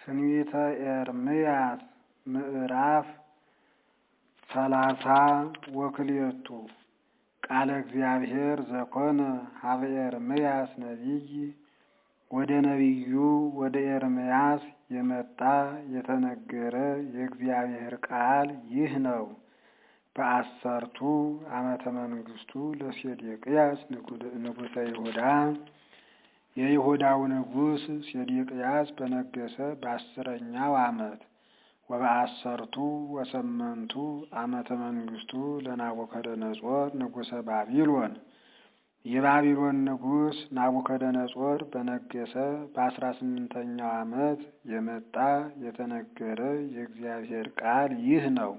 ትንቢተ ኤርምያስ ምዕራፍ ሰላሳ ወክልኤቱ ቃለ እግዚአብሔር ዘኮነ ሀበ ኤርምያስ ነቢይ ወደ ነቢዩ ወደ ኤርምያስ የመጣ የተነገረ የእግዚአብሔር ቃል ይህ ነው። በአሰርቱ ዓመተ መንግስቱ ለሴዴቅያስ ንጉሠ ይሁዳ የይሁዳው ንጉሥ ሴዴቅያስ በነገሰ በአስረኛው ዓመት ወበአሰርቱ ወሰመንቱ ዓመተ መንግስቱ ለናቡከደነጾር ንጉሠ ባቢሎን የባቢሎን ንጉሥ ናቡከደነጾር በነገሰ በአስራ ስምንተኛው ዓመት የመጣ የተነገረ የእግዚአብሔር ቃል ይህ ነው።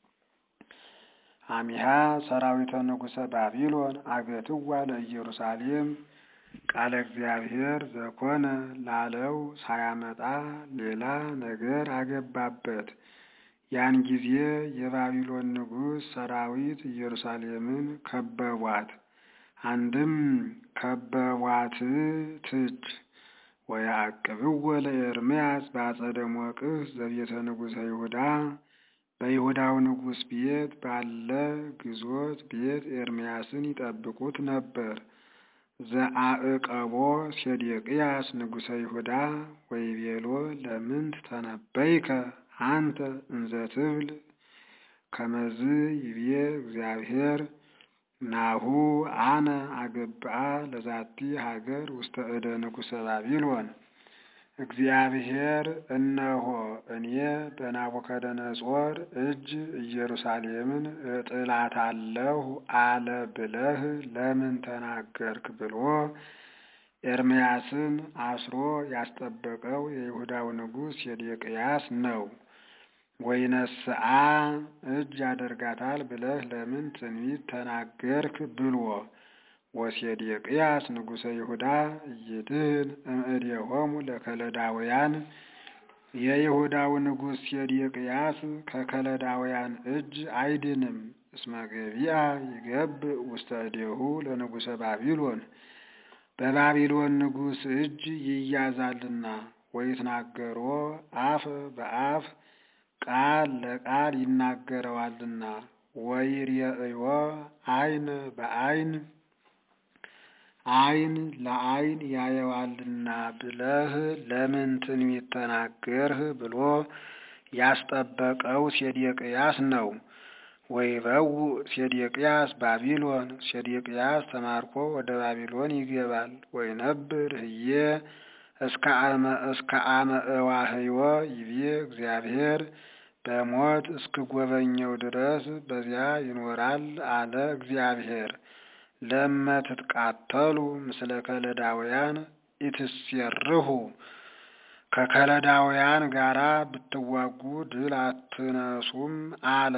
አሚሃ ሰራዊተ ንጉሠ ባቢሎን አገትዋ ለኢየሩሳሌም ቃለ እግዚአብሔር ዘኮነ ላለው ሳያመጣ ሌላ ነገር አገባበት። ያን ጊዜ የባቢሎን ንጉሥ ሰራዊት ኢየሩሳሌምን ከበቧት። አንድም ከበቧት ትች ወያዕቅብዎ ለኤርምያስ በአጸደ ሞቅህ ዘቤተ ንጉሠ ይሁዳ በይሁዳው ንጉሥ ቤት ባለ ግዞት ቤት ኤርምያስን ይጠብቁት ነበር። ዘአዕቀቦ ሴዴቅያስ ንጉሠ ይሁዳ ወይቤሎ ለምንት ተነበይከ አንተ እንዘ ትብል ከመዝ ይቤ እግዚአብሔር ናሁ አነ አገብአ ለዛቲ ሀገር ውስተ እደ ንጉሠ ባቢሎን እግዚአብሔር እነሆ እኔ በናቡከደነጾር እጅ ኢየሩሳሌምን እጥላታለሁ አለ ብለህ ለምን ተናገርክ ብሎ ኤርምያስን አስሮ ያስጠበቀው የይሁዳው ንጉሥ ሴዴቅያስ ነው። ወይነስአ እጅ ያደርጋታል ብለህ ለምን ትንቢት ተናገርክ ብሎ ወሴዴቅያስ ንጉሠ ይሁዳ እይድህን እምእዴሆሙ ለከለዳውያን የይሁዳው ንጉሥ ሴዴቅያስ ከከለዳውያን እጅ አይድንም። እስመ ገቢአ ይገብእ ውስተ እዴሁ ለንጉሠ ባቢሎን በባቢሎን ንጉሥ እጅ ይያዛልና። ወይትናገሮ አፍ በአፍ ቃል ለቃል ይናገረዋልና። ወይሬእዮ አይን በአይን አይን ለአይን ያየዋልና ብለህ ለምን ትንቢት ተናገርህ ብሎ ያስጠበቀው ሴዴቅያስ ነው። ወይበው ሴዴቅያስ ባቢሎን ሴዴቅያስ ተማርኮ ወደ ባቢሎን ይገባል። ወይነብር ህዬ እስከ አመ እዋህዮ ይቤ እግዚአብሔር በሞት እስክጎበኘው ድረስ በዚያ ይኖራል አለ እግዚአብሔር። ለመትትቃተሉ ምስለ ከለዳውያን ኢትሴርሁ ከከለዳውያን ጋራ ብትዋጉ ድል አትነሱም አለ።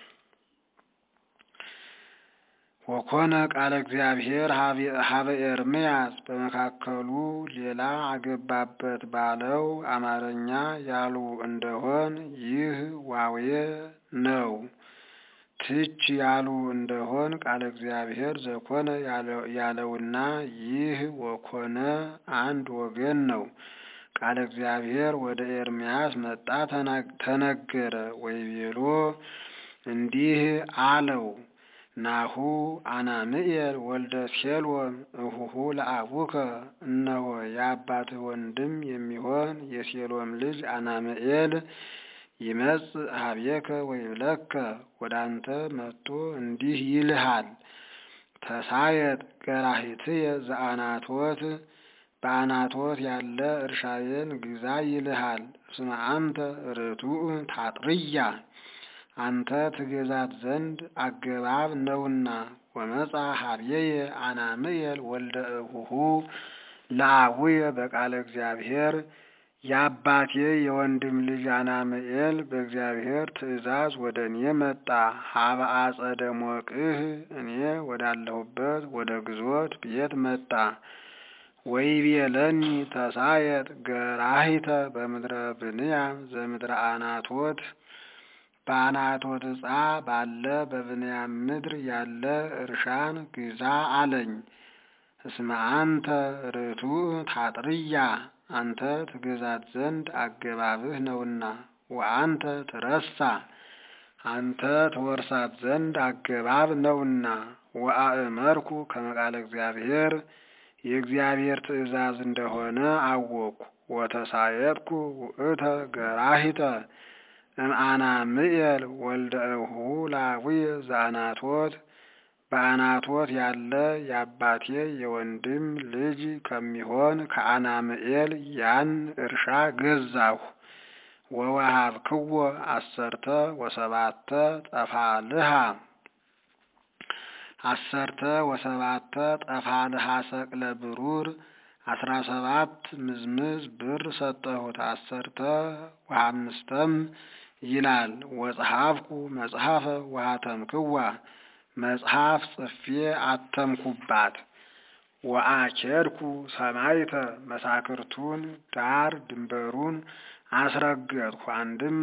ወኮነ ቃለ እግዚአብሔር ሀበ ኤርምያስ በመካከሉ ሌላ አገባበት ባለው አማርኛ ያሉ እንደሆን ይህ ዋዌ ነው። ትች ያሉ እንደሆን ቃለ እግዚአብሔር ዘኮነ ያለውና ይህ ወኮነ አንድ ወገን ነው። ቃለ እግዚአብሔር ወደ ኤርምያስ መጣ ተነገረ። ወይቤሎ እንዲህ አለው ናሁ አናምኤል ወልደ ሴሎም እሁሁ ለአቡከ እነሆ የአባትህ ወንድም የሚሆን የሴሎም ልጅ አናምኤል ይመጽእ ሀቤከ ወይብለከ ወደ አንተ መጥቶ እንዲህ ይልሃል፣ ተሳየጥ ገራሂትየ ዘአናቶት በአናቶት ያለ እርሻዬን ግዛ ይልሃል። እስመ አንተ ርቱዕ ታጥርያ አንተ ትገዛት ዘንድ አገባብ ነውና። ወመጻ ሀብየየ አናምኤል ወልደ እሁሁ ለአቡየ በቃለ እግዚአብሔር የአባቴ የወንድም ልጅ አናምኤል በእግዚአብሔር ትእዛዝ ወደ እኔ መጣ። ሀበ አጸደ ሞቅህ እኔ ወዳለሁበት ወደ ግዞት ቤት መጣ። ወይቤለኒ ተሳየጥ ገራሂተ በምድረ ብንያም ዘምድረ አናቶት በአናቶት ዕፃ ባለ በብንያም ምድር ያለ እርሻን ግዛ አለኝ። እስመ አንተ ርቱዕ ታጥርያ አንተ ትገዛት ዘንድ አገባብህ ነውና። ወአንተ ትረሳ አንተ ትወርሳት ዘንድ አገባብ ነውና። ወአእመርኩ ከመ ቃለ እግዚአብሔር የእግዚአብሔር ትእዛዝ እንደሆነ አወቅኩ። ወተሳየጥኩ ውእተ ገራሂተ እምአናምኤል ወልደ እሁ ላቡየ ዘአናቶት በአናቶት ያለ የአባቴ የወንድም ልጅ ከሚሆን ከአናምኤል ያን እርሻ ገዛሁ። ወወሃብክዎ አሰርተ ወሰባተ ጠፋልሃ አሰርተ ወሰባተ ጠፋልሃ ሰቅለ ብሩር አስራ ሰባት ምዝምዝ ብር ሰጠሁት። አሰርተ ወአምስተም ይላል ወጸሐፍኩ መጽሐፈ ወአተምክዋ መጽሐፍ ጽፌ አተምኩባት። ወአኬድኩ ሰማይተ መሳክርቱን ዳር ድንበሩን አስረገጥኩ። አንድም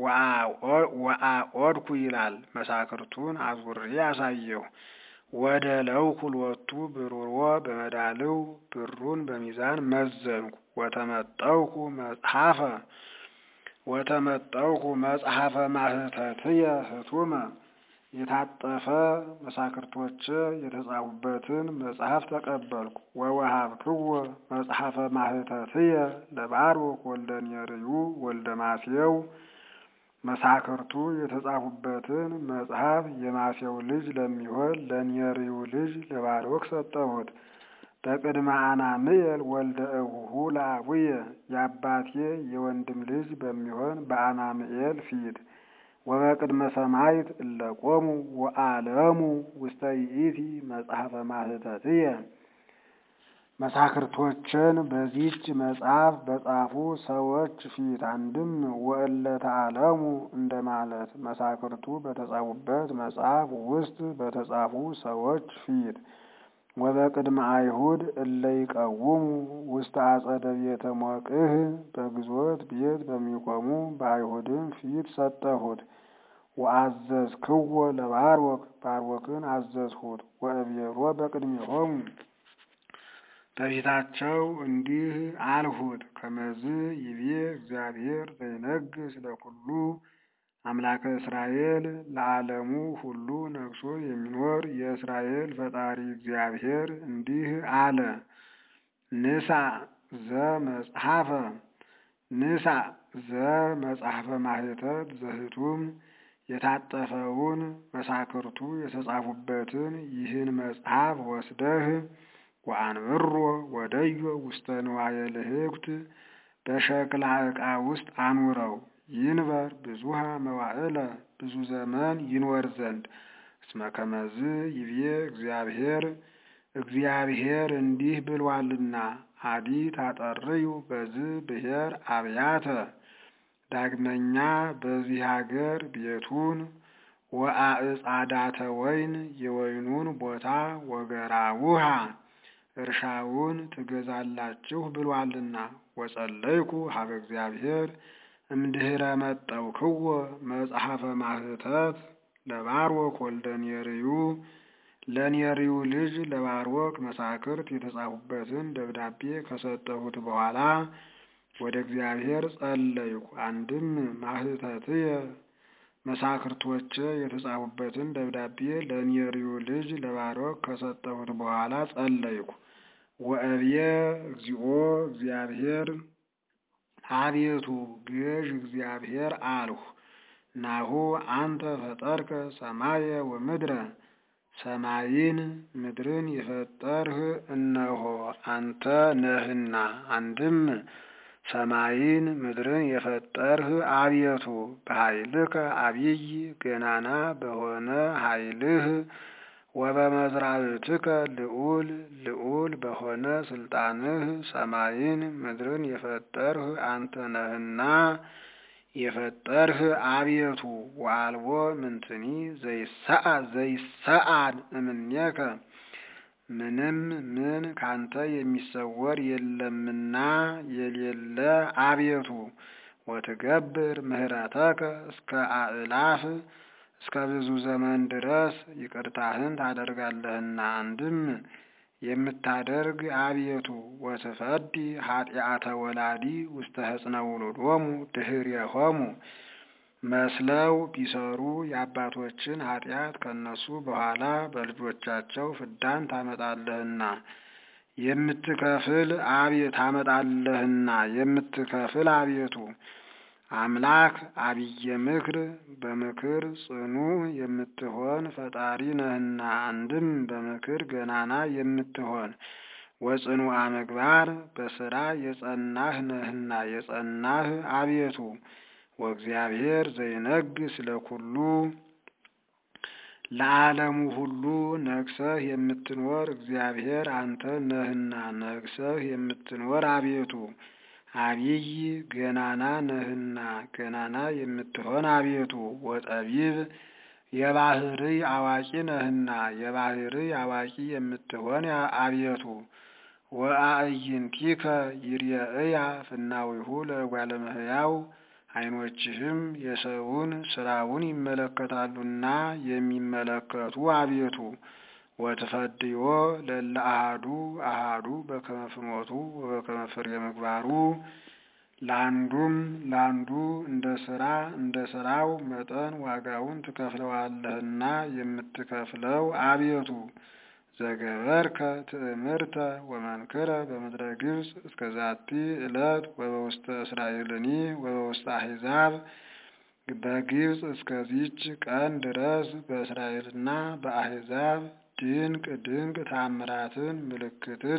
ወአኦድኩ ይላል መሳክርቱን አዙሬ አሳየሁ። ወደ ለውኩ ሎቱ ብሩሮ በመዳልው ብሩን በሚዛን መዘንኩ። ወተመጠውኩ መጽሐፈ ወተመጠውኩ መጽሐፈ ማህተትየ ህቱመ የታጠፈ መሳክርቶች የተጻፉበትን መጽሐፍ ተቀበልኩ። ወወሃብክዎ መጽሐፈ ማህተትየ ለባሮክ ወልደ ኔርዩ ወልደ ማስየው መሳክርቱ የተጻፉበትን መጽሐፍ የማስየው ልጅ ለሚሆን ለኔርዩ ልጅ ለባሮክ ሰጠሁት። በቅድመ አናምኤል ወልደ እሁሁ ለአቡየ የአባቴ የወንድም ልጅ በሚሆን በአናምኤል ፊት ወበቅድመ ሰማይት እለቆሙ ወአለሙ ውስተ ይእቲ መጽሐፈ ማህተትየ መሳክርቶችን በዚች መጽሐፍ በጻፉ ሰዎች ፊት አንድም ወእለተ አለሙ እንደማለት መሳክርቱ በተጻፉበት መጽሐፍ ውስጥ በተጻፉ ሰዎች ፊት ወበቅድመ አይሁድ እለ ይቀውሙ ውስተ አጸደ ቤተ ሞቅህ በግዞት ቤት በሚቆሙ በአይሁድም ፊት ሰጠሁት። ወአዘዝክዎ ለባሮክ ባሮክን አዘዝሁት። ወእቤሮ በቅድሜሆሙ በፊታቸው እንዲህ አልሁት፣ ከመዝ ይቤ እግዚአብሔር ዘይነግስ ለኩሉ አምላከ እስራኤል ለዓለሙ ሁሉ ነግሶ የሚኖር የእስራኤል ፈጣሪ እግዚአብሔር እንዲህ አለ። ንሳ ዘመጽሐፈ ንሳ ዘመጽሐፈ ማህተት ዘህቱም የታጠፈውን መሳክርቱ የተጻፉበትን ይህን መጽሐፍ ወስደህ ወአንብሮ ወደዮ ውስተ ንዋየ ልህኩት በሸክላ ዕቃ ውስጥ አኑረው ይንበር ብዙሃ መዋዕለ ብዙ ዘመን ይኖር ዘንድ እስመ ከመዝ ይቤ እግዚአብሔር እግዚአብሔር እንዲህ ብሏልና አዲ ታጠርዩ በዝ ብሔር አብያተ ዳግመኛ በዚህ ሀገር ቤቱን ወአዕጻዳተ ወይን የወይኑን ቦታ ወገራውሃ እርሻውን ትገዛላችሁ ብሏልና ወጸለይኩ ሀበ እግዚአብሔር እምድህረ መጠውክዎ መጽሐፈ ማህተት ለባሮክ ወልደ ኔርዩ ለኔርዩ ልጅ ለባሮክ መሳክርት የተጻፉበትን ደብዳቤ ከሰጠሁት በኋላ ወደ እግዚአብሔር ጸለይኩ። አንድም ማህተትየ መሳክርቶች የተጻፉበትን ደብዳቤ ለኔርዩ ልጅ ለባሮክ ከሰጠሁት በኋላ ጸለይኩ። ወእብየ እግዚኦ እግዚአብሔር አቤቱ ገዥ እግዚአብሔር አልሁ። ናሁ አንተ ፈጠርከ ሰማየ ወምድረ ሰማይን ምድርን የፈጠርህ እነሆ አንተ ነህና። አንድም ሰማይን ምድርን የፈጠርህ አቤቱ በኃይልከ አብይ ገናና በሆነ ኃይልህ ወበመዝራብትከ ልዑል ልዑል በሆነ ስልጣንህ ሰማይን ምድርን የፈጠርህ አንተ ነህና የፈጠርህ አቤቱ ወአልቦ ምንትኒ ዘይሰአድ እምኔከ ምንም ምን ካንተ የሚሰወር የለምና የሌለ አቤቱ ወትገብር ምህረተከ እስከ አእላፍ እስከ ብዙ ዘመን ድረስ ይቅርታህን ታደርጋለህና። አንድም የምታደርግ አቤቱ ወትፈዲ ኃጢአተ ወላዲ ውስተ ሕፅነ ውሉዶሙ ድኅሬሆሙ መስለው ቢሰሩ የአባቶችን ኃጢአት ከነሱ በኋላ በልጆቻቸው ፍዳን ታመጣለህና የምትከፍል አቤት ታመጣለህና የምትከፍል አቤቱ አምላክ አብየ ምክር በምክር ጽኑ የምትሆን ፈጣሪ ነህና አንድም በምክር ገናና የምትሆን ወጽኑዓ ምግባር በስራ የጸናህ ነህና የጸናህ አቤቱ ወእግዚአብሔር ዘይነግስ ለኩሉ ለዓለሙ ሁሉ ነግሰህ የምትኖር እግዚአብሔር አንተ ነህና ነግሰህ የምትኖር አቤቱ አብይ ገናና ነህና ገናና የምትሆን አቤቱ ወጠቢብ የባህርይ አዋቂ ነህና የባህርይ አዋቂ የምትሆን አቤቱ ወአዕይንቲከ ይርየእያ ፍናዊሁ ለእጓለ እመሕያው ዓይኖችህም የሰውን ስራውን ይመለከታሉና የሚመለከቱ አቤቱ ወትፈድዮ ለለ አሃዱ አሃዱ በከመ ፍኖቱ ወበከመ ፍሬ ምግባሩ ለአንዱም ለአንዱ እንደ ስራ እንደ ስራው መጠን ዋጋውን ትከፍለዋለህና የምትከፍለው አቤቱ ዘገበርከ ትእምርተ ወመንክረ በምድረ ግብፅ እስከ ዛቲ ዕለት ወበውስተ እስራኤልኒ ወበውስተ አሕዛብ በግብፅ እስከዚች ቀን ድረስ በእስራኤልና በአሕዛብ ድንቅ ድንቅ ታምራትን ምልክትን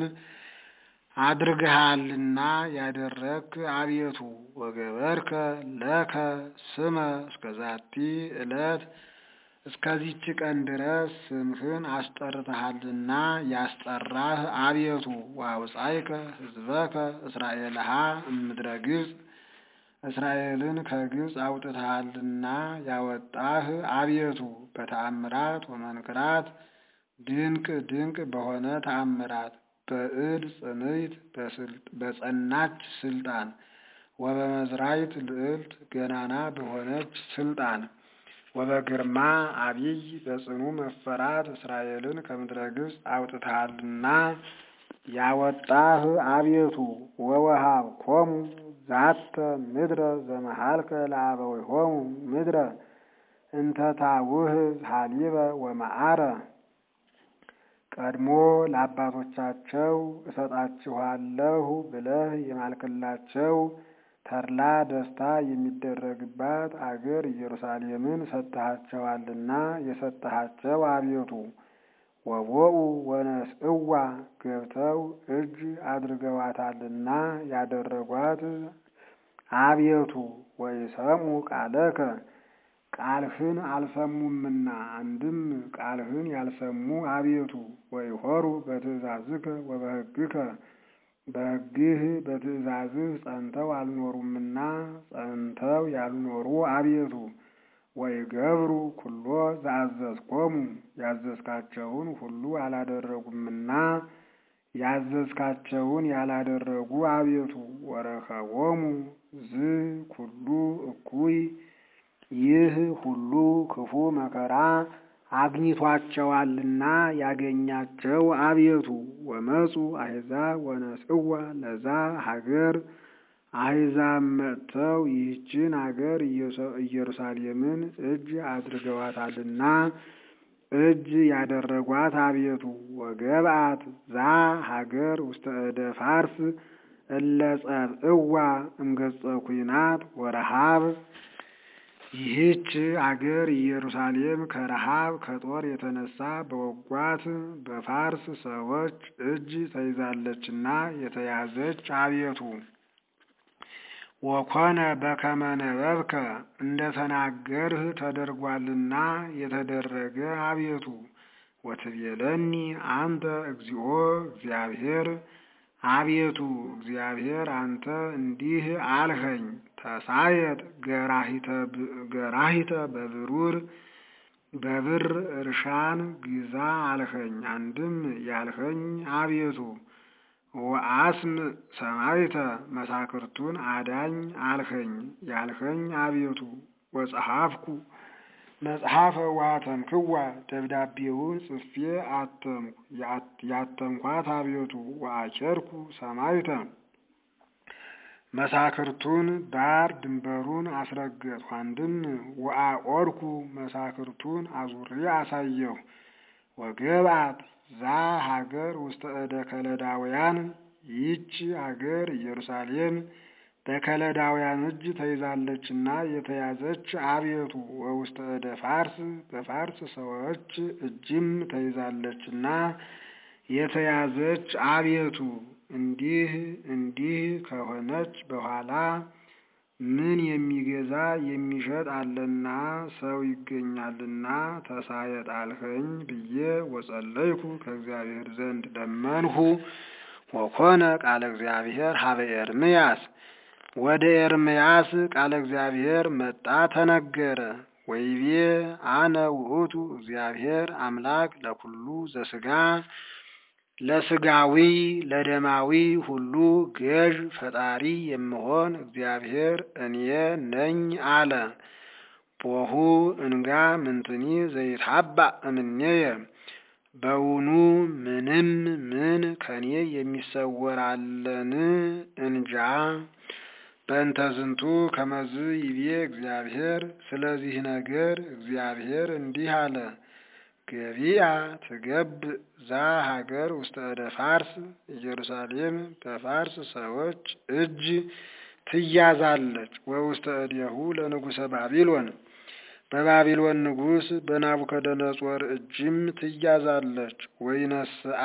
አድርግሃልና ያደረግክ አቤቱ ወገበርከ ለከ ስመ እስከ ዛቲ ዕለት እስከዚች ቀን ድረስ ስምህን አስጠርተሃልና ያስጠራህ አቤቱ ወአውጻእከ ሕዝበከ እስራኤልሃ እምድረ ግብፅ እስራኤልን ከግብፅ አውጥተሃልና ያወጣህ አቤቱ በተአምራት ወመንክራት ድንቅ ድንቅ በሆነ ተአምራት በእድ ጽንዕት በጸናች ስልጣን ወበመዝራይት ልዕልት ገናና በሆነች ስልጣን ወበግርማ አቢይ በጽኑ መፈራት እስራኤልን ከምድረ ግብፅ አውጥተሃልና ያወጣህ አቤቱ ወወሃብኮሙ ዛተ ምድረ ዘመሃልከ ለአበዊሆሙ ምድረ እንተ ታውህብ ሀሊበ ወመዓረ ቀድሞ ለአባቶቻቸው እሰጣችኋለሁ ብለህ የማልክላቸው ተድላ ደስታ የሚደረግባት አገር ኢየሩሳሌምን ሰጥሃቸዋልና የሰጠሃቸው አቤቱ ወቦኡ ወነስእዋ ገብተው እጅ አድርገዋታልና ያደረጓት አቤቱ ወይሰሙ ቃለከ ቃልህን አልሰሙምና አንድም ቃልህን ያልሰሙ አቤቱ ወይሆሩ በትእዛዝከ ወበሕግከ በሕግህ በትእዛዝህ ጸንተው አልኖሩምና ጸንተው ያልኖሩ አቤቱ ወይገብሩ ኩሎ ዘአዘዝኮሙ ያዘዝካቸውን ሁሉ አላደረጉምና ያዘዝካቸውን ያላደረጉ አቤቱ ወረከቦሙ ዝ ኩሉ እኩይ ይህ ሁሉ ክፉ መከራ አግኝቷቸዋልና ያገኛቸው አቤቱ ወመፁ አሕዛብ ወነስእዋ ለዛ ሀገር አሕዛብ መጥተው ይህችን አገር ኢየሩሳሌምን እጅ አድርገዋታልና እጅ ያደረጓት አቤቱ ወገብአት ዛ ሀገር ውስተ እደ ፋርስ እለ ጸብእዋ እምገጸ ኩናት ወረሃብ ይህች አገር ኢየሩሳሌም ከረሃብ ከጦር የተነሳ በወጓት በፋርስ ሰዎች እጅ ተይዛለችና የተያዘች አቤቱ ወኮነ በከመ ነበብከ እንደ ተናገርህ ተደርጓልና የተደረገ አቤቱ ወትቤለኒ አንተ እግዚኦ እግዚአብሔር አቤቱ እግዚአብሔር አንተ እንዲህ አልኸኝ ተሳየጥ ገራሂተ በብሩር በብር እርሻን ግዛ አልኸኝ። አንድም ያልኸኝ አቤቱ ወአስም ሰማይተ መሳክርቱን አዳኝ አልኸኝ ያልኸኝ አቤቱ ወጸሐፍኩ መጽሐፈ ዋተምክዋ ደብዳቤውን ጽፌ አተምኩ ያተምኳት አቤቱ ወአኬርኩ ሰማይተ መሳክርቱን ዳር ድንበሩን አስረገጥሁ። አንድም ወአቆርኩ መሳክርቱን አዙሬ አሳየሁ። ወገብአት ዛ ሀገር ውስተ እደ ከለዳውያን ይህች ሀገር ኢየሩሳሌም በከለዳውያን እጅ ተይዛለችና የተያዘች አቤቱ ወውስተ እደ ፋርስ በፋርስ ሰዎች እጅም ተይዛለችና የተያዘች አቤቱ እንዲህ እንዲህ ከሆነች በኋላ ምን የሚገዛ የሚሸጥ አለና ሰው ይገኛልና ተሳየጥ አልኸኝ ብዬ ወጸለይኩ ከእግዚአብሔር ዘንድ ለመንሁ። ወኮነ ቃለ እግዚአብሔር ሀበ ኤርምያስ ወደ ኤርምያስ ቃለ እግዚአብሔር መጣ ተነገረ። ወይቤ አነ ውእቱ እግዚአብሔር አምላክ ለኩሉ ዘስጋ ለስጋዊ ለደማዊ ሁሉ ገዥ ፈጣሪ የምሆን እግዚአብሔር እኔ ነኝ አለ። ቦሁ እንጋ ምንትኒ ዘይትሀባእ እምኔየ በውኑ ምንም ምን ከኔ የሚሰወራለን እንጃ። በእንተ ዝንቱ ከመዝ ይቤ እግዚአብሔር ስለዚህ ነገር እግዚአብሔር እንዲህ አለ። ገቢያ ትገብ ዛ ሀገር ውስተ እደ ፋርስ ኢየሩሳሌም በፋርስ ሰዎች እጅ ትያዛለች። ወውስተ እዴሁ ለንጉሰ ባቢሎን በባቢሎን ንጉሥ በናቡከደነጾር እጅም ትያዛለች። ወይነስአ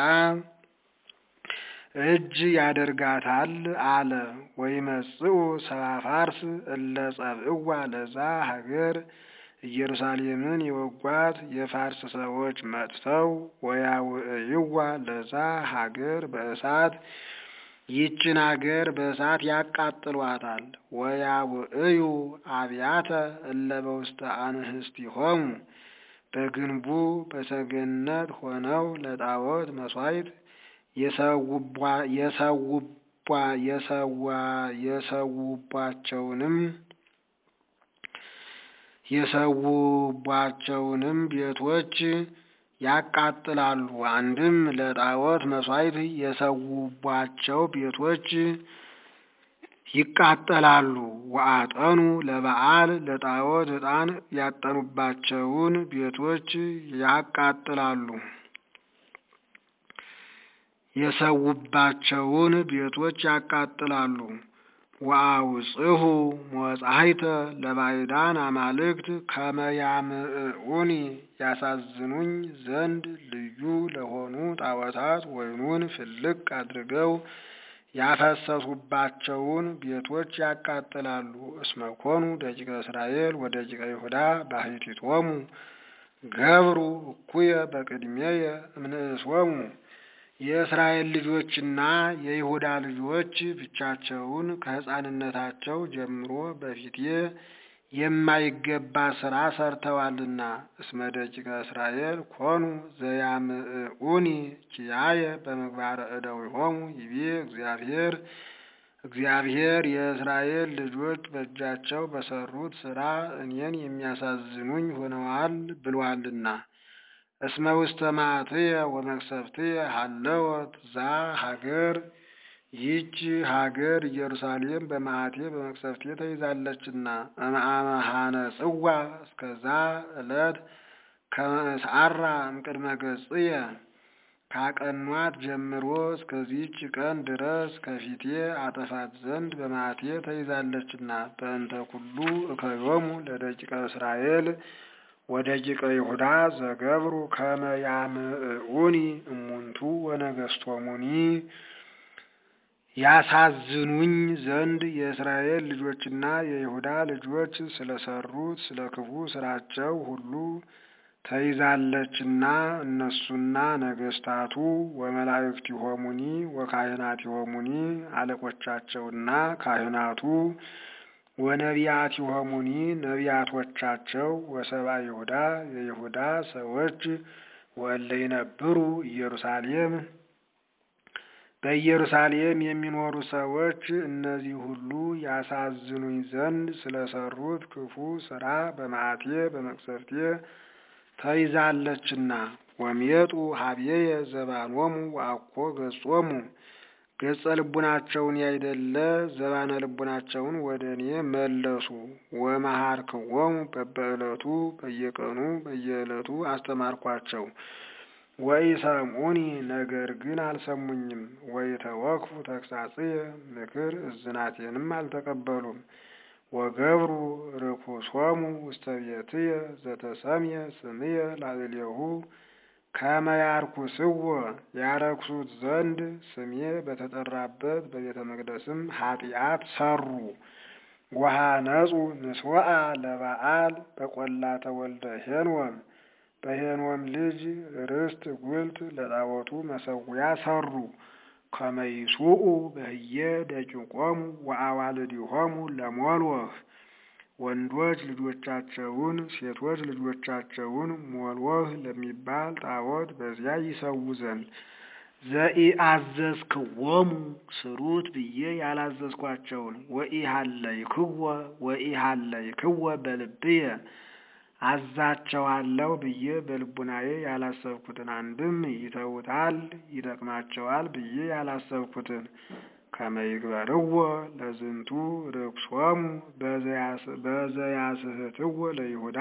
እጅ ያደርጋታል አለ። ወይመጽኡ ሰባ ፋርስ እለ ጸብእዋ ለዛ ሀገር ኢየሩሳሌምን የወጓት የፋርስ ሰዎች መጥተው ወያውዕይዋ ለዛ ሀገር በእሳት ይችን ሀገር በእሳት ያቃጥሏታል። ወያውዕዩ አብያተ እለ በውስተ አንህስቲሆሙ በግንቡ በሰገነት ሆነው ለጣዖት መሥዋዕት የሰውባቸውንም የሰውባቸውንም ቤቶች ያቃጥላሉ። አንድም ለጣዖት መሥዋዕት የሰውባቸው ቤቶች ይቃጠላሉ። ወአጠኑ ለበዓል ለጣዖት ዕጣን ያጠኑባቸውን ቤቶች ያቃጥላሉ። የሰውባቸውን ቤቶች ያቃጥላሉ። ወአውጽሁ ሞጻይተ ለባዕዳን አማልክት ከመያምዑኒ ያሳዝኑኝ ዘንድ ልዩ ለሆኑ ጣዖታት ወይኑን ፍልቅ አድርገው ያፈሰሱባቸውን ቤቶች ያቃጥላሉ። እስመ ኮኑ ደቂቀ እስራኤል ወደቂቀ ይሁዳ ባሕቲቶሙ ገብሩ እኩየ በቅድሜየ እምንእስወሙ የእስራኤል ልጆችና የይሁዳ ልጆች ብቻቸውን ከሕፃንነታቸው ጀምሮ በፊቴ የማይገባ ሥራ ሰርተዋልና። እስመ ደቂቀ እስራኤል ኮኑ ዘያምዑኒ ኪያየ በምግባረ እደዊሆሙ ይቤ እግዚአብሔር እግዚአብሔር የእስራኤል ልጆች በእጃቸው በሰሩት ሥራ እኔን የሚያሳዝኑኝ ሆነዋል ብሏልና። እስመ ውስተ መዓትየ ወመቅሰፍትየ ሀለወት ዛ ሀገር ይህች ሀገር ኢየሩሳሌም በመዓቴ በመቅሰፍቴ ተይዛለችና። እምአመሃነ ጽዋ እስከዛ ዕለት ከመእስአራ እምቅድመ ገጽየ ካቀኗት ጀምሮ እስከዚህች ቀን ድረስ ከፊቴ አጠፋት ዘንድ በመዓቴ ተይዛለችና። በእንተ ኩሉ እከዮሙ ለደቂቀ እስራኤል ወደቂቀ ይሁዳ ዘገብሩ ከመ ያምዑኒ እሙንቱ ወነገስቶሙኒ ያሳዝኑኝ ዘንድ የእስራኤል ልጆችና የይሁዳ ልጆች ስለሰሩት ስለ ክፉ ስራቸው ሁሉ ተይዛለችና እነሱና ነገስታቱ ወመላእክቲሆሙኒ ወካህናቲሆሙኒ አለቆቻቸውና ካህናቱ ወነቢያቲሆሙኒ ነቢያቶቻቸው ወሰብአ ይሁዳ የይሁዳ ሰዎች ወእለ ይነብሩ ኢየሩሳሌም በኢየሩሳሌም የሚኖሩ ሰዎች እነዚህ ሁሉ ያሳዝኑኝ ዘንድ ስለሰሩት ክፉ ሥራ በመዓቴ በመቅሰፍቴ ተይዛለችና ወሜጡ ሀብዬየ ዘባኖሙ ወአኮ ገጾሙ ገጸ ልቡናቸውን ያይደለ ዘባነ ልቡናቸውን ወደ እኔ መለሱ። ወመሃርክዎሙ በበዕለቱ በየቀኑ በየዕለቱ አስተማርኳቸው። ወኢሰምዑኒ ነገር ግን አልሰሙኝም። ወኢተወክፉ ተግሣጽየ ምክር እዝናቴንም አልተቀበሉም። ወገብሩ ርኩሶሙ ውስተ ቤትየ ዘተሰምየ ስምየ ላዕሌሁ ከመ ያርኩስዎ ያረክሱት ዘንድ ስሜ በተጠራበት በቤተ መቅደስም ኃጢአት ሰሩ። ወሃነጹ ንስወአ ለበዓል በቈላተ ወልደ ሄኖም በሄኖም ልጅ ርስት ጉልት ለጣዖቱ መሠዊያ ሰሩ። ከመ ይሱኡ በህየ ደቂቆሙ ወአዋልዲሆሙ ለሞልወህ ወንዶች ልጆቻቸውን ሴቶች ልጆቻቸውን ሞልወህ ለሚባል ጣዖት በዚያ ይሰዉ ዘንድ ዘኢአዘዝክዎሙ ስሩት ብዬ ያላዘዝኳቸውን ወኢሃለይክዎ ወኢሃለይክዎ በልብየ አዛቸዋለሁ ብዬ በልቡናዬ ያላሰብኩትን አንድም ይተውታል ይጠቅማቸዋል ብዬ ያላሰብኩትን ከመ ይግበርዎ ለዝንቱ ርክሶሙ በዘያስሕትዎ ለይሁዳ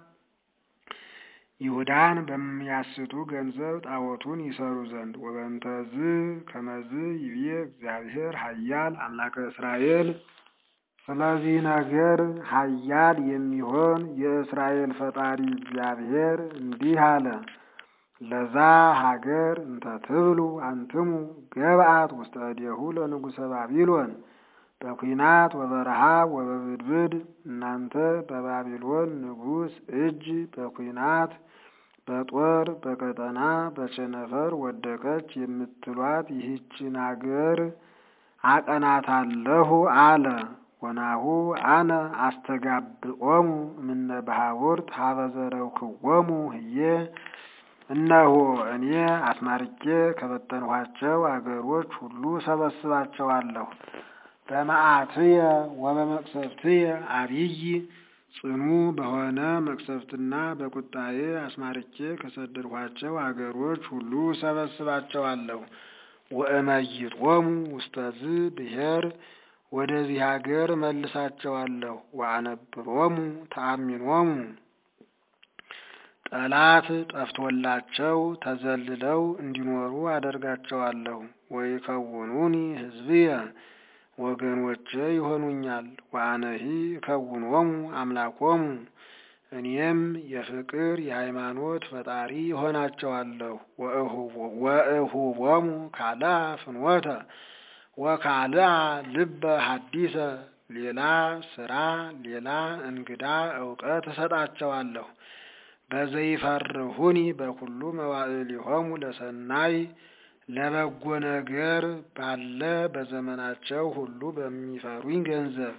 ይሁዳን በሚያስቱ ገንዘብ ጣዖቱን ይሰሩ ዘንድ ወበንተዝ ከመዝ ይብዬ እግዚአብሔር ኃያል አምላከ እስራኤል ስለዚህ ነገር ኃያል የሚሆን የእስራኤል ፈጣሪ እግዚአብሔር እንዲህ አለ። ለዛ ሀገር እንተ ትብሉ አንትሙ ገብአት ውስተ እዴሁ ለንጉሠ ባቢሎን በኩናት ወበረሃብ ወበብድብድ እናንተ በባቢሎን ንጉሥ እጅ በኩናት በጦር በቀጠና በቸነፈር ወደቀች የምትሏት ይህችን አገር አቀናታለሁ አለ። ወናሁ አነ አስተጋብኦሙ እምነ ባሕውርት ሀበ ዘረውክዎሙ ህዬ እነሆ እኔ አስማርኬ ከበተንኋቸው አገሮች ሁሉ ሰበስባቸዋለሁ። በመዓትየ ወበመቅሰፍትየ አብይ ጽኑ በሆነ መቅሰፍትና በቁጣዬ አስማርኬ ከሰደድኋቸው አገሮች ሁሉ ሰበስባቸዋለሁ። ወእመይጦሙ ውስተዝ ብሔር ወደዚህ ሀገር መልሳቸዋለሁ። ወአነብሮሙ ተአሚኖሙ ጠላት ጠፍቶላቸው ተዘልለው እንዲኖሩ አደርጋቸዋለሁ። ወይከውኑኒ ሕዝብየ ወገኖቼ ይሆኑኛል። ወአነሂ እከውኖሙ አምላኮሙ እኔም የፍቅር የሃይማኖት ፈጣሪ ይሆናቸዋለሁ። ወእሁቦሙ ካልአ ፍኖተ ወካልአ ልበ ሐዲሰ ሌላ ስራ ሌላ እንግዳ እውቀት እሰጣቸዋለሁ። በዘይፈርሁኒ በኩሉ መዋዕሊሆሙ ለሰናይ ለበጎ ነገር ባለ በዘመናቸው ሁሉ በሚፈሩኝ ገንዘብ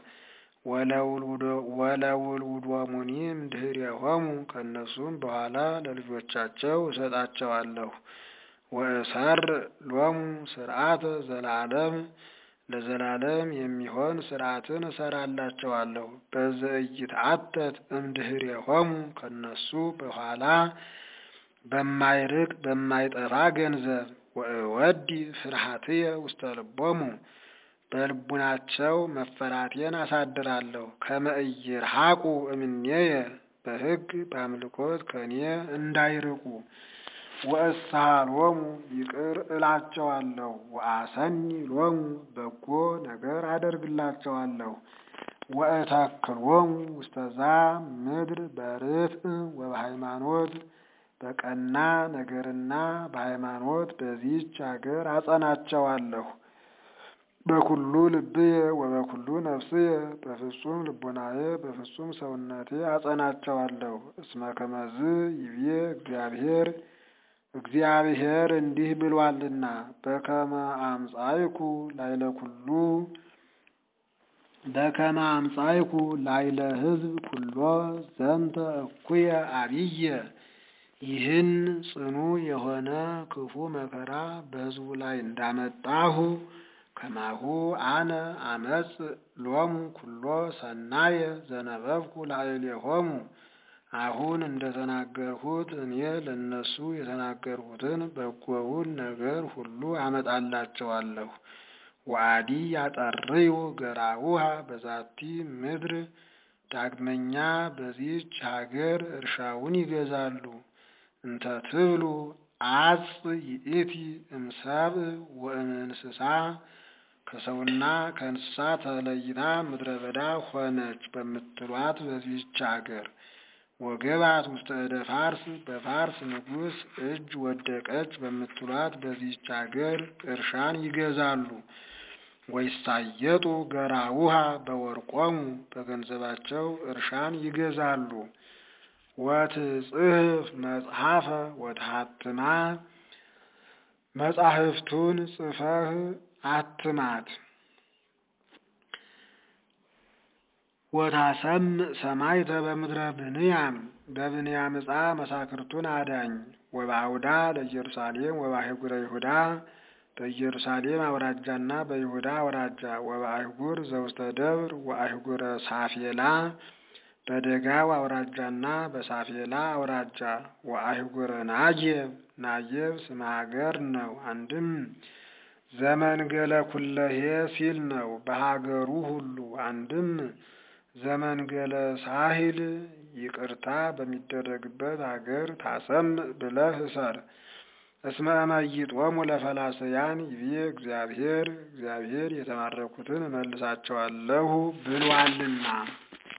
ወለውሉዶሙኒ እምድኅሬሆሙ ከእነሱም በኋላ ለልጆቻቸው እሰጣቸዋለሁ። ወእሰር ሎሙ ስርዓተ ዘላለም ለዘላለም የሚሆን ስርዓትን እሰራላቸዋለሁ። በዘኢይትዓተት እምድኅሬሆሙ ከእነሱ በኋላ በማይርቅ በማይጠፋ ገንዘብ ወእወዲ ፍርሃትየ ውስተ ልቦሙ በልቡናቸው መፈራቴን አሳድራለሁ። ከመ ኢይርሐቁ እምኔየ በሕግ በአምልኮት ከእኔ እንዳይርቁ ወእስሃሎሙ ይቅር እላቸዋለሁ። ወአሰኒ ሎሙ በጎ ነገር አደርግላቸዋለሁ። ወእተክሎሙ ውስተዛ ምድር በርትዕ ወበሃይማኖት በቀና ነገርና በሃይማኖት በዚህች አገር አጸናቸዋለሁ። በኩሉ ልብየ ወበኩሉ ነፍስየ በፍጹም ልቡናዬ በፍጹም ሰውነቴ አጸናቸዋለሁ። እስመ ከመዝ ይብዬ እግዚአብሔር እግዚአብሔር እንዲህ ብሏልና በከመ አምጻይኩ ላይለ ኩሉ በከመ አምጻይኩ ላይለ ሕዝብ ኩሎ ዘንተ እኩየ አብየ ይህን ጽኑ የሆነ ክፉ መከራ በሕዝቡ ላይ እንዳመጣሁ ከማሁ አነ አመጽ ሎሙ ኩሎ ሰናየ ዘነበብኩ ላዕሌሆሙ አሁን እንደተናገርሁት እኔ ለእነሱ የተናገርሁትን በጎውን ነገር ሁሉ አመጣላቸዋለሁ። ወአዲ ያጠርዩ ገራውሃ በዛቲ ምድር ዳግመኛ በዚህች ሀገር እርሻውን ይገዛሉ። እንተ ትብሉ አጽ ይእቲ እምሰብእ ወእምእንስሳ ከሰውና ከእንስሳ ተለይታ ምድረ በዳ ሆነች በምትሏት በዚህች ሀገር ወገባት ውስተ እደ ፋርስ በፋርስ ንጉሥ እጅ ወደቀች በምትሏት በዚህች ሀገር እርሻን ይገዛሉ። ወይሳየጡ ገራውሃ በወርቆሙ በገንዘባቸው እርሻን ይገዛሉ። ወትጽሕፍ መጽሐፈ ወትሐትማ መጻሕፍቱን ጽፈህ አትማት። ወታሰምዕ ሰማይተ በምድረ ብንያም በብንያም ዕፃ መሳክርቱን አዳኝ። ወበአውዳ ለኢየሩሳሌም ወበአህጉረ ይሁዳ በኢየሩሳሌም አውራጃና በይሁዳ አውራጃ ወበአህጉር ዘውስተ ደብር ወአህጉረ ሳፌላ በደጋው አውራጃና በሳፌላ አውራጃ ወአህጉረ ናጌብ ናጌብ ስመ ሀገር ነው። አንድም ዘመንገለ ኩለሄ ሲል ነው በሀገሩ ሁሉ። አንድም ዘመንገለ ሳሂል ይቅርታ በሚደረግበት ሀገር ታሰምዕ ብለህ እሰር። እስመ እመይጦሙ ለፈላስያን ይቤ እግዚአብሔር እግዚአብሔር የተማረኩትን እመልሳቸዋለሁ ብሏልና።